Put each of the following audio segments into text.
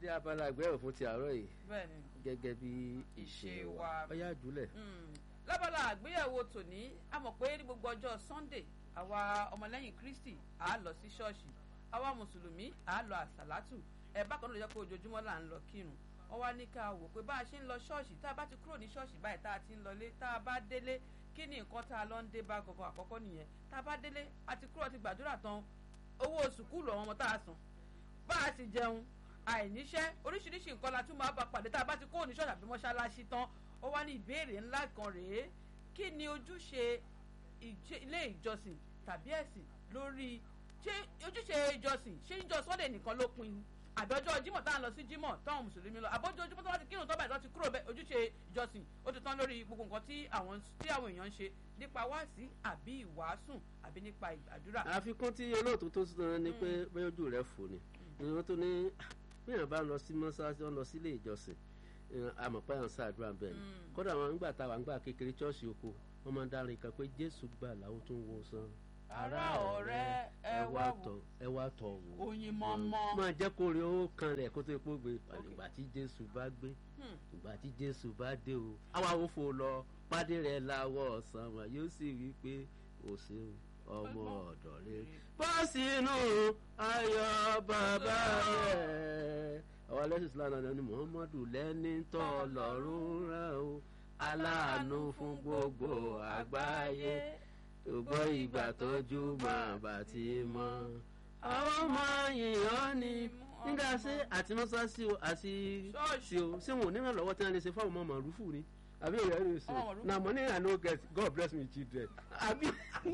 dé abala àgbẹ̀wò fún ti àárọ̀ yìí bẹ́ẹ̀ni gẹ́gẹ́ bí ìṣe Ìṣe wa wa. ọyá jùlẹ̀. Mm. lábala àgbéyẹ̀wò tòní a mọ̀ pé ní gbogbo ọjọ́ sunday àwa ọmọlẹ́yìn kristi à á lọ sí ṣọ́ọ̀ṣì àwa mùsùlùmí à á lọ àsàlátù ẹ̀ bákan náà ló jẹ́ pé ojoojúmọ́ là ń lọ kírun wọ́n wá ní ká wò pé bá a ṣe ń lọ ṣọ́ọ̀ṣì tá a bá ti kúrò ní ṣọ́ọ̀ṣì báyìí tá a ti ń lọlé tá a bá délé kí ni nǹkan tá a lọ ń dé bá gangan àkọ́kọ́ nìyẹn tá a bá délé a ti kúrò ti gbàdúrà tán owó sùkúlù àwọn ọmọ tá a san bá a sì jẹun àìníṣẹ́ oríṣiríṣi nǹkan la tún máa bá pàdé tá a bá ti kó oníṣọ́ọ̀ṣì àbí mọ́ṣáláṣí tán ó wá ní ìbéèrè ńlá kan rèé kí ni ojúṣe ìjẹ- ilé ìjọsìn tàbí ẹ̀sìn lórí ṣé ojúṣe ìjọsìn ṣé ìjọ sọ́dẹ̀ nìkan ló pin àbí ọjọ́ jímọ̀ tá à ń lọ sí jímọ̀ táwọn mùsùlùmí lọ àbọ̀jọ́ ojúmọ́ tó bá ti kírun tó báyìí tó ti kúrò bẹ́ẹ̀ ojúṣe ìjọsìn ó ti tán lórí gbogbo nǹkan tí àwọn tí àwọn èèyàn ń ṣe nípa wáàsí àbí ìwàásùn àbí nípa ìgbàdúrà. àfikún tí olóòtú tó sọ ni pé bóyá ojú rẹ̀ fò ni ìwọ́n tó ní bíyàn bá ń lọ sí mọ́ṣáláṣí wọn lọ sílé ìjọsìn àmọ̀pẹ́ àwọn sáàdúrà bẹ́ẹ̀ ni kódà àwọn nígbà táwa ń gbà kékeré ṣọ́ọ̀ṣì oko wọ́n máa ń dárin kan pé jésù gbà làwọn tó ń wo san ará ọ̀rẹ́ ẹ wá wò tọ̀ ẹ wá tọ̀ wò oyin mọ́mọ́. máa jẹ́ kó rí owó kan rẹ̀ kó tó epo gbé ìgbà tí jésù bá gbé Hmm. ìgbà tí jésù bá dé o àwa ò fò lọ pàdé rẹ̀ láwọ̀ ọ̀sán wa yóò sì wí pé o ṣeun ọmọ ọ̀dọ̀ rere bọ́ sínú ayọ̀ bàbá rẹ̀ àwọn alẹ́sìn islam náà ni muhammadu lẹ́ni tọ́ lọ́rùn rẹ̀ o aláàánú fún gbogbo àgbáyé ògbọ́ ìgbà tọ́jú máa bá ti mọ́ àwọn ọmọ yìnyín ni nígbà sí àti mọ́sáàsì o àti Ṣọ́ọ̀ṣì. sí o ṣé wọn ò ní ìrànlọ́wọ́ tí wọ́n lè ṣe fáwọn ọmọ màrúfù ni àbí ìyá rẹ̀ sọ Ọmọ màrúfù. na money i no get god bless me children àbí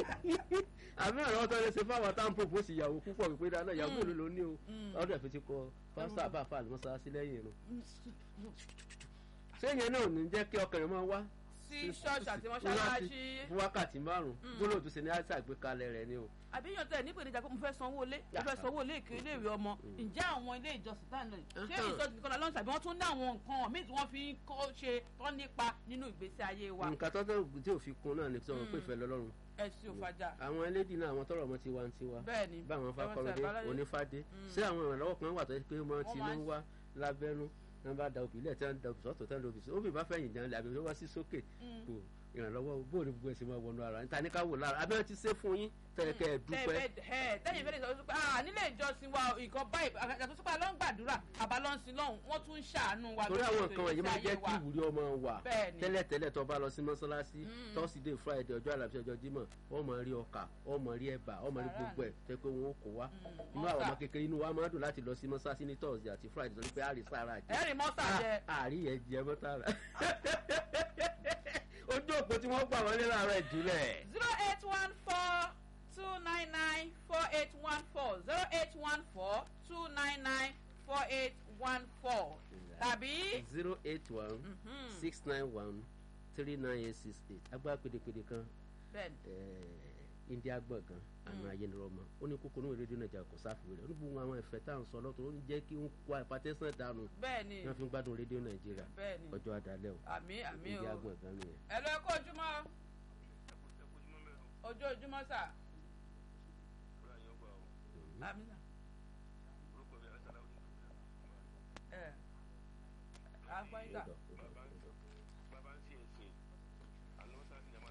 àbí ìrànlọ́wọ́ tí wọ́n lè ṣe fáwọn táwọn pòpò sí ìyàwó púpọ̀ wípé dáná ìyàwó mélòó ló ní o ọdún ẹ̀fẹ̀ ti kọ pásítọ̀ àbáfà àti mọ́sáàsì lẹ́yìn irun ṣé ìyẹn náà ò ní jẹ́ kí ọkàn rẹ̀ máa wá sí ṣọ́ọ̀ṣì àti mọ́ṣáláṣí. fún wákàtí márùn-ún gbólóòtú sí ni àìsàn àgbékalẹ̀ rẹ̀ ni o. àbí yàn tẹ̀ nípa ìdíjà pé mo fẹ́ sanwó ilé mo fẹ́ sanwó ilé ìkiri ilé ìwé ọmọ ǹjẹ́ àwọn ilé ìjọsìn tá à ń lọ yìí ṣé ìjọsìn nìkan lọ́nà tàbí wọ́n tún ní àwọn nǹkan míì tí wọ́n fi ń kọ́ ṣe tọ́ nípa nínú ìgbésí ayé wa nǹkan tó tẹ́ tí ò fi kun náà ni sọ̀rọ̀ pé ìfẹ́ lọ́lọ́run ẹ̀sìn òfàjà àwọn ẹlẹ́dì náà àwọn tọrọ ọmọ ti wá ń tiwa bẹ́ẹ̀ ni báwọn fakọrọdé ẹ̀wọ̀n tí onífádé ṣé àwọn ìrànlọ́wọ́ kan wà tó yẹ pé wọ́n ti ló ń wá lábẹ́nú wọ́n bá da òbí lẹ̀ tí wọ́n da òbí sọ́tò tí wọ́n da òbí sọ́tò òbí bá fẹ̀yìn jẹun àbí wọ́n wá sí sókè kò ìrànlọ́wọ́ bóòlù gbogbo ẹ̀sìn máa wọnú ara níta ní ká wò lára abẹ́rẹ́ ti ṣe fún yín tẹ̀kẹ́ ẹ̀ dúpẹ́ tẹ́yìn fẹ́ẹ́ sọ pé ah nílé ìjọsìn wa nǹkan báyìí àgbàdo sípà ló ń gbàdúrà àbá ló ń sin lọ́hùn wọ́n tún ń ṣàánú wa torí àwọn nǹkan wọ̀nyí máa jẹ́ kí wa. ìwúrí ọmọ wà Bẹ́ẹ̀ni. tẹ́lẹ̀tẹ́lẹ̀ tó bá lọ sí mọ́ṣáláṣí tọ́sídẹ̀ẹ́ friday ọjọ́ àlàbí ọjọ́ jímọ̀ wọ́n máa rí ọkà wọ́n máa rí ẹ̀bà wọ́n máa rí gbogbo ẹ̀ tẹ́ pé wọ́n ó kó wá inú àwọn ọmọ kékeré inú wa máa dùn láti lọ sí mọ́ṣáláṣí ní thursday àti friday torí pé àrí sára jẹ ẹ̀rì mọ́sà jẹ àrí yẹn jẹ mọ́tàrà ojú òpó tí wọ́n gbà wọlé láàárọ̀ ìdílẹ̀. zero eight one four two nine nine four eight one four zero eight one four two nine nine four eight one four tàbí zero eight one six nine one three nine eight six eight agbára pédépédé kan bẹ́ẹ̀ni eh, india gbọ̀ngàn àná ayélujára ó ní kókó níwèé rédíò nàìjíríà kò sáfìwé rẹ̀ ó ní gbogbo àwọn ẹ̀fẹ̀ tá à ń sọ lọ́tọ̀ ó ń jẹ́ kí ń kó hypertension dànù bẹ́ẹ̀ni ní wọ́n fi ń gbádùn rédíò nàìjíríà bẹ́ẹ̀ni ọjọ́ adalẹ́ o àmì àmì o india gbọ̀ngàn nìyẹn. ẹ lọ ẹkọ ojúmọ́ ojú ojúmọ́ sà àmì sà ẹ àgbọ̀nyí sà Ó dọ̀, ó dọ̀, ó dọ̀.